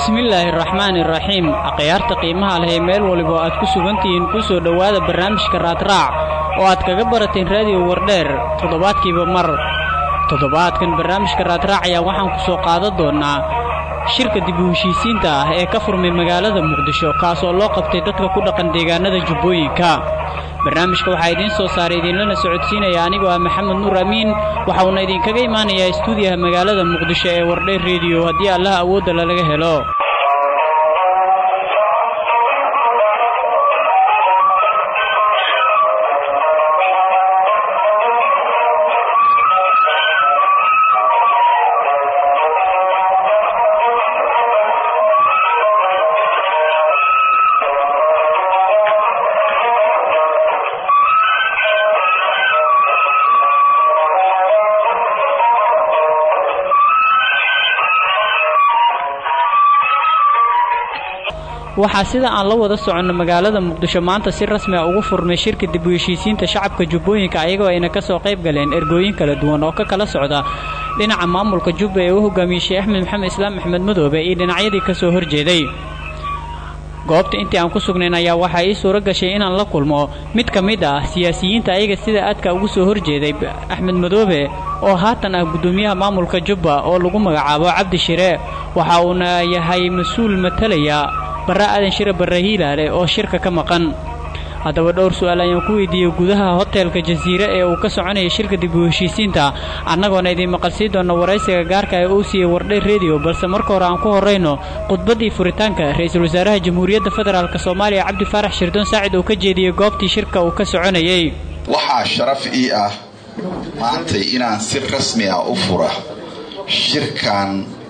bismillaahi araxmaani iraxiim akhyaarta qiimaha leh ee meel waliba aad ku sugantihiin ku soo dhowaada barnaamijka raadraac oo aad kaga barateen raadiyo wardheer toddobaadkiiba mar toddobaadkan barnaamijka raadraac ayaa waxaan ku soo qaadan doonnaa shirka dib u heshiisiinta ah ee ka furmay magaalada muqdisho kaas oo loo qabtay dadka ku dhaqan deegaanada jubbooyinka barnaamijka waxaa idiin soo saaray idinlana socodsiinaya anigoo ah maxamed nuur amiin waxa uuna idinkaga imaanayaa istuudiyaha magaalada muqdisho ee wardheer rediyo haddii allaha awoodda lalaga helo waxaa sida aan la wada soconno magaalada muqdisho maanta si rasmi a ugu furmay shirka dib u heshiisiinta shacabka jubbooyinka ayagoo ayna ka soo qayb galeen ergooyin kala duwan oo ka kala socda dhinaca maamulka jubba ee u hogaamiyey sheekh axmed maxamed islaam axmed madoobe iyo dhinacyadii ka soo horjeeday goobta intii aan ku sugnayn ayaa waxaa ii suuro gashay inaan la kulmo mid ka mid ah siyaasiyiinta ayaga sida aadka ugu soo horjeeday axmed madoobe oo haatan ah guddoomiyaha maamulka jubba oo lagu magacaabo cabdi shire waxa uuna yahay mas-uul matalaya barre aadan shire barre hiilaale oo shirka ka maqan haddaba dhowr su'aal ayaan ku weydiiyey gudaha hoteelka jasiire ee uu ka soconaya shirka dib u heshiisiinta annagoona idiin maqalsii doonna waraysiga gaarka ee uu siiyey wardhay rediyo balse marka hore aan ku horrayno khudbaddii furitaanka ra-iisul wasaaraha jamhuuriyadda federaalk soomaaliya cabdi faarax shirdoon saacid uu ka jeediyey goobtii shirka uu ka soconayey waxaa sharaf ii ah maantay inaan si rasmi ah u fura shirkan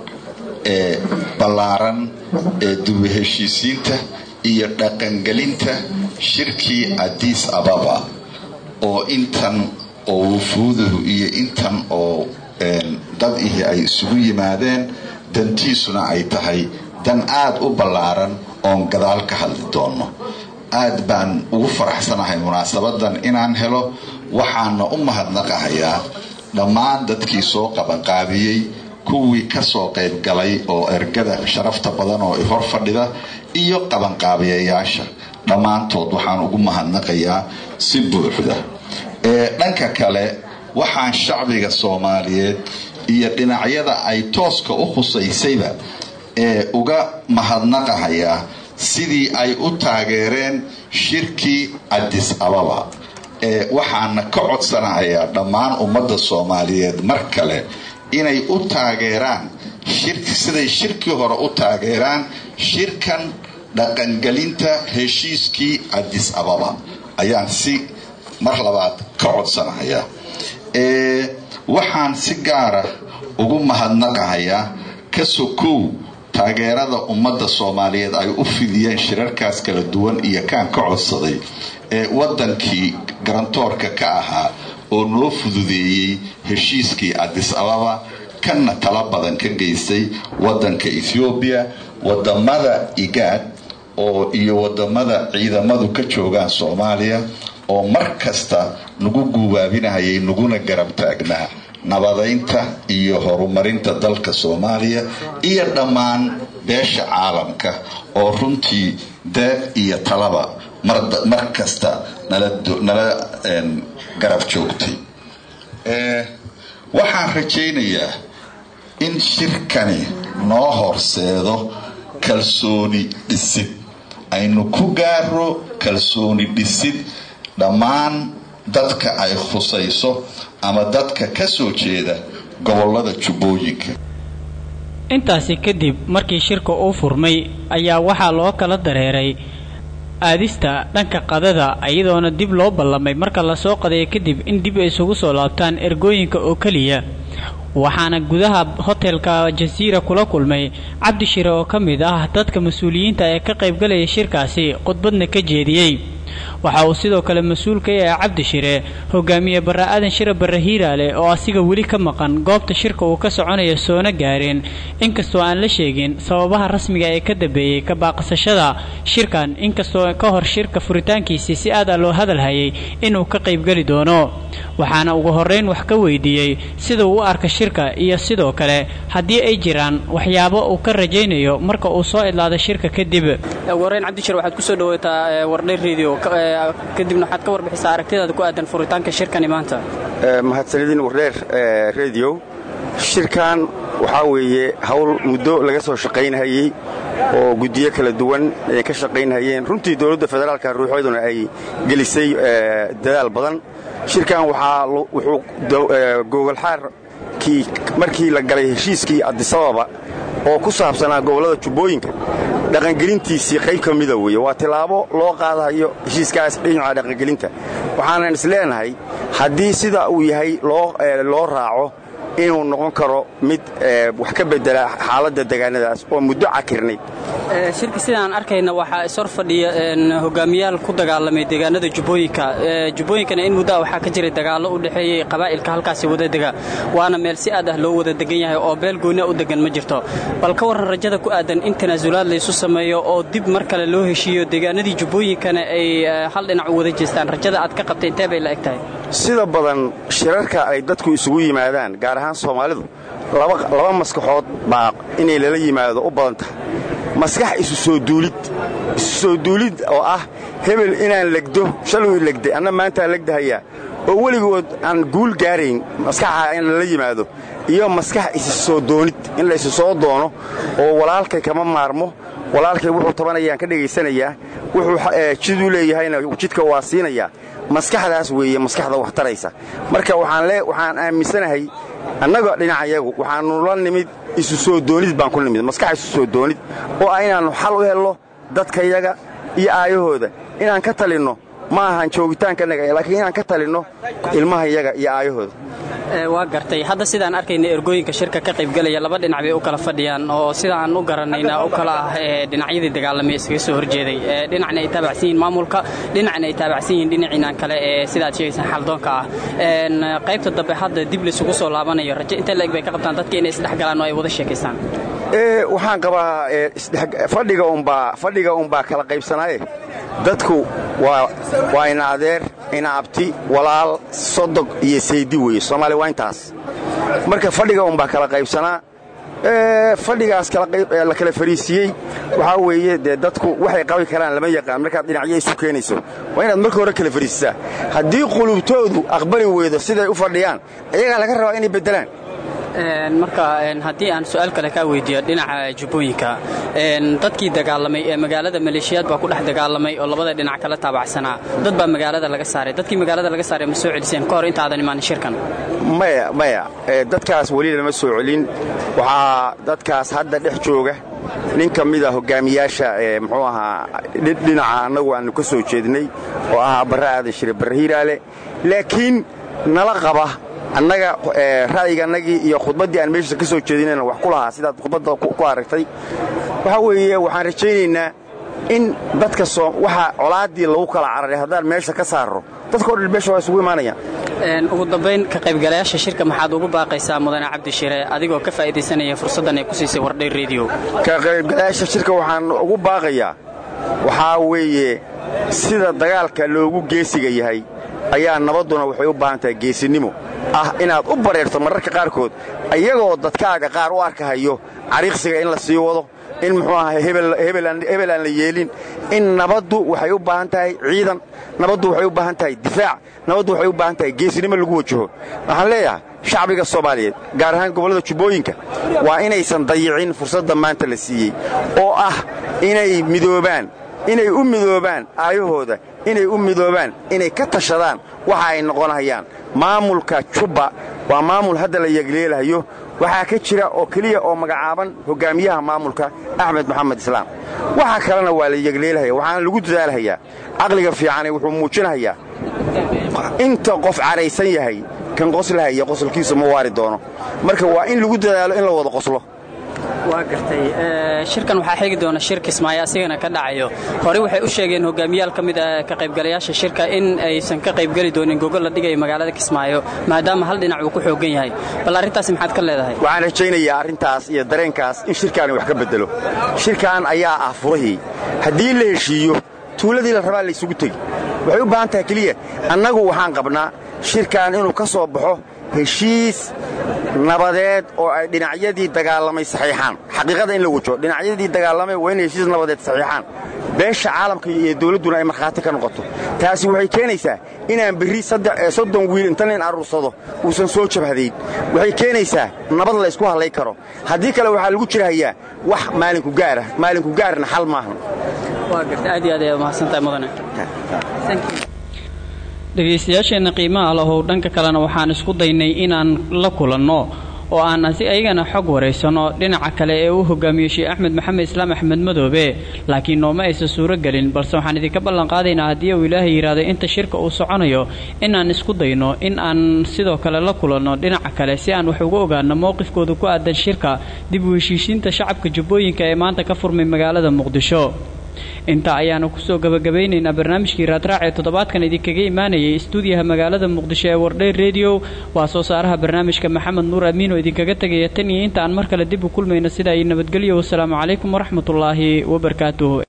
ee ballaaran ee dubu heshiisiinta iyo dhaqangelinta shirkii adiis ababa oo intan oo wufuuduhu iyo intan oo dad ihi ay isugu yimaadeen dantiisuna ay tahay dan aada u ballaaran oon gadaal ka hadli doono aad baan ugu faraxsanahay munaasabadan inaan helo waxaana u mahadnaqahayaa dhammaan dadkii soo qabanqaabiyey kuwii kasoo qayb galay oo ergada sharafta badan oo hor fadhida iyo qabanqaabiyayaasha dhammaantood waxaan ugu mahadnaqayaa si buuxda dhanka kale waxaan shacbiga soomaaliyeed iyo dhinacyada ay tooska u khusaysayba ee uga mahadnaqahayaa sidii ay u taageereen shirkii adis ababa waxaana ka codsanahayaa dhammaan ummadda soomaaliyeed mar kale inay u taageeraan siday shirkii hore u taageeraan shirkan dhaqangelinta heshiiskii adis ababa ayaan si mar labaad ka codsanahayaa waxaan si gaara ugu mahadnaqahayaa ka sokow taageerada ummadda soomaaliyeed ay u fidiyeen shirarkaas kala duwan iyo kaan ka codsaday ee wadankii garantoorka ka ahaa oo noo fududeeyey heshiiskii adis ababa kanna tala badan ka geystay wadanka ethoobiya wadamada igaad oo iyo wadamada ciidamadu ka joogaan soomaaliya oo mar kasta nagu guubaabinahayay naguna garab taagnaa nabadaynta iyo horumarinta dalka soomaaliya iyo dhammaan beesha caalamka oo runtii deeq iyo talaba mar kasta nala garab joogtay waxaan rajaynayaa in shirkani noo horseedo kalsooni dhisid aynu ku gaaro kalsooni dhisid dhammaan dadka ay khusayso ama dadka ka soo jeeda gobolada jubbooyinka intaasi kadib markii shirka uu furmay ayaa waxaa loo kala dareeray aadista dhanka qadada iyadoona dib loo ballamay marka lasoo qadaya kadib in dib ay isugu soo laabtaan ergooyinka oo keliya waxaana gudaha hotelka jasiira kula kulmay cabdi shire oo ka mid ah dadka mas-uuliyiinta ee ka qaybgalaya shirkaasi khudbadna ka jeediyey waxa uu sidoo kale mas-uul ka yahay cabdi shire hogaamiye barre aadan shire barre hiiraale oo asiga weli ka maqan goobta shirka uu ka soconaya soona gaareen inkastoo aan la sheegin sababaha rasmiga ee ka dambeeyey ka baaqsashada shirkan inkastoo ka hor shirka furitaankiisii si aad a loo hadalhayay inuu ka qaybgeli doono waxaana ugu horrayn wax ka weydiiyey sida uu u arka shirka iyo sidoo kale haddii ay jiraan waxyaabo uu ka rajaynayo marka uu soo idlaado shirka kadib wareyn cabdishir waxaad kusoo dhawaataa wardhay radio kadibna waxaad ka warbixisaa aragtidaada ku aadan furitaanka shirkani maanta mahadsanidin wardheer radio shirkan waxaa weeye hawl muddo laga soo shaqaynhayey oo guddiyo kala duwan ay ka shaqaynhayeen runtii dowladda federaalka ruuxooduna ay gelisay dadaal badan shirkan waxaa wuxuu gogolxaarkii markii la galay heshiiskii adisababa oo ku saabsanaa gobollada jubbooyinka dhaqangelintiisii qayb ka mida weeye waa tilaabo loo qaadayo heshiiskaas dhinaca dhaqangelinta waxaanan is leenahay haddii sida uu yahay loo raaco inuu noqon karo mid wax ka bedela xaaladda degaanadaas oo muddo cakirnayd shirka sidaan arkayna waxaa ishor fadhiya hogaamiyaal ku dagaalamay deegaanada jubbooyinka jubbooyinkana in muddoa waxaa ka jiray dagaallo u dhexeeyey qabaa'ilka halkaasi wadadega waana meel si aad ah loo wada degan yahay oo beel gooniya u degan ma jirto bal ka warran rajada ku aadan in tanaasulaad laysu sameeyo oo dib mar kale loo heshiiyo deegaanadii jubbooyinkana ay hal dhinac u wada jeestaan rajada aad ka qabtay intee bay la eg tahay sida badan shirarka ay dadku isugu yimaadaan gaar ahaan soomaalidu laba maskaxood baa inay lala yimaado u badan tahay maskax isu soo duulid isu soo duulid oo ah hebel inaan legdo shaluu legday anna maantaa legdahayaa oo weligood aan guul gaarayn maskaxa in lala yimaado iyo maskax isu soo doonid in la isu soo doono oo walaalkay kama maarmo walaalkay wuxuu tabanayaan ka dhegaysanayaa wuxuu jiduu leeyahayna jidka waa siinayaa maskaxdaas weeye maskaxda wax taraysa marka waxaan aaminsanahay annaga dhinacayagu waxaannu la nimid isu soo doonid baan ku nimid maskax isu soo doonid oo ah inaannu xal u helno dadkayaga iyo aayahooda inaan ka talinno ma ahan joogitaankannaga laakiin inaan ka talinno ilmahayaga iyo aayahooda waa gartay hadda sidaan arkayna ergooyinka shirka ka qaybgelaya laba dhinac bay u kala fadhiyaan oo sidaan u garanayna u kala ah dhinacyadii dagaalamay iskaga soo horjeeday dhinacna ay taabacsan yihiin maamulka dhinacna ay taabacsan yihiin dhinaciinan kale ee sidaad sheegaysaan xaldoonka ah qaybta dambe hadda dib laysugu soo laabanayo rajo intee la eg bay ka qabtaan dadka inay isdhex galaan oo ay wada sheekaystaan waxaan qabaa fadhiga unbaa kala qaybsanaaye dadku waa ina adeer ina abti walaal sodog iyo saydi weeye soomaaliya waa intaas marka fadhiga unbaa kala qaybsanaa fadhigaas la kala fariisiiyey waxaa weeye dee dadku waxay qabi karaan lama yaqaan markaad dhinacyo isu keenayso waa inaad marka hore kala fariisisaa haddii qulubtoodu aqbali weydo siday u fadhiyaan iyagaa laga rabaa inay beddelaan marka haddii aan su'aal kale kaa weydiiyo dhinaca jubbooyinka dadkii dagaalamay ee magaalada maleeshiyaad baa ku dhex dagaalamay oo labada dhinac kala taabacsanaa dad baa magaalada laga saaray dadkii magaalada laga saaray ma soo celiseen ka hor intaadan imaanin shirkan maya maya dadkaas weli lama soo celin waxaa dadkaas hadda dhex jooga nin ka mida hogaamiyaasha muxuu ahaa dhinaca annagu aannu ka soo jeednay oo ahaa barre aadan shire barre hiiraale laakiin nala qaba annaga ra'yigaannagii iyo khudbaddii aan meeshiisa ka soo jeedinayna wax ku lahaa sidaad khudbadda ku aragtay waxaa weeye waxaan rajaynaynaa in dadka waxa colaaddii lagu kala cararay haddaan meesha ka saarro dadka o dhan meesha waa isugu imaanayaan ugu dambayn ka qaybgalayaasha shirka maxaad ugu baaqaysaa mudane cabdishire adigoo ka faa'iidaysanaya fursaddan ay ku siisay wardhay rediyo ka qaybgalayaasha shirka waxaan ugu baaqayaa waxaa weeye sida dagaalka loogu geesiga yahay ayaa nabadduna waxay u baahan tahay geesinimo ah inaad u bareerto mararka qaarkood iyagoo dadkaaga qaar u arkahayo cariiqsiga in la sii wado in muxuu ahay hebel aan la yeelin in nabaddu waxay u baahan tahay ciidan nabaddu waxay u baahan tahay difaac nabaddu waxay u baahan tahay geesinimo lagu wajaho waxaan leeyahay shacbiga soomaaliyeed gaar ahaan gobollada jubbooyinka waa inaysan dayicin fursadda maanta la siiyey oo ah inay midoobaan inay u midoobaan aayahooda inay u midoobaan inay ka tashadaan waxa ay noqonayaan maamulka jubba waa maamul hadda la yegleelahayo waxaa ka jira oo keliya oo magacaaban hogaamiyaha maamulka axmed maxamed islaam waxa kalena waa la yegleelahaya waxaana lagu dadaalhayaa caqliga fiicane wuxuu muujinahayaa inta qof caraysan yahay kan qoslahaya qosolkiisu ma waari doono marka waa in lagu dadaalo in la wada qoslo waa gartay shirkan waxaa xigi doona shir kismaayo asigana ka dhacayo horey waxay u sheegeen hogaamiyaal ka mid a ka qaybgalayaasha shirka in aysan ka qaybgeli doonin gogol la dhigayo magaalada kismaayo maadaama hal dhinac uu ku xoogan yahay bal arrintaasi maxaad ka leedahay waxaan rajaynayaa arrintaas iyo dareenkaas in shirkaani wax ka beddelo shirkan ayaa ah furahii haddii la heshiiyo tuuladii la rabaa laysugu tegi waxay u baahan tahay keliya annagu waxaan qabnaa shirkan inuu ka soo baxo heshiis nabadeed oo ay dhinacyadii dagaalamay saxiixaan xaqiiqada in la wajo dhinacyadii dagaalamay waa inay heshiis nabadeed saxiixaan beesha caalamka iyo dawladduna ay markhaati ka noqoto taasi waxay keenaysaa inaan berri soddon wiil inta nin aruursado uusan soo jabhadayn waxay keenaysaa nabad la ysku hadlay karo haddii kale waxaa lagu jirhayaa wax maalinku gaarah maalinku gaarna xal maahan dhegaystayaasheenna qiimaha lahow dhanka kalena waxaan isku daynay inaan la kulanno oo aan si ayagana xog waraysanno dhinaca kale ee uu hogaamiyo sheekh axmed maxamed islaam axmed madoobe laakiin nooma aysan suuro gelin balse waxaan idinka ballanqaadaynaa haddii uu ilaahay yidhaahdo inta shirka uu soconayo inaan isku dayno in aan sidoo kale la kulanno dhinaca kale si aan wax uga ogaano mowqifkooda ku aadan shirka dib u heshiisiinta shacabka jubbooyinka ee maanta ka furmay magaalada muqdisho intaa ayaanu kusoo gabagabaynaynaa barnaamijkii raadraac ee toddobaadkan idinkaga imaanayay istuudiyaha magaalada muqdisho ee wardhay rediyo waa soo saaraha barnaamijka maxamed nuur amiin oo idinkaga tegaya tan iyo inta aan mar kale dib u kulmayno sida ay nabadgelyo wasalaamu calaykum waraxmatullaahi wabarakaatuh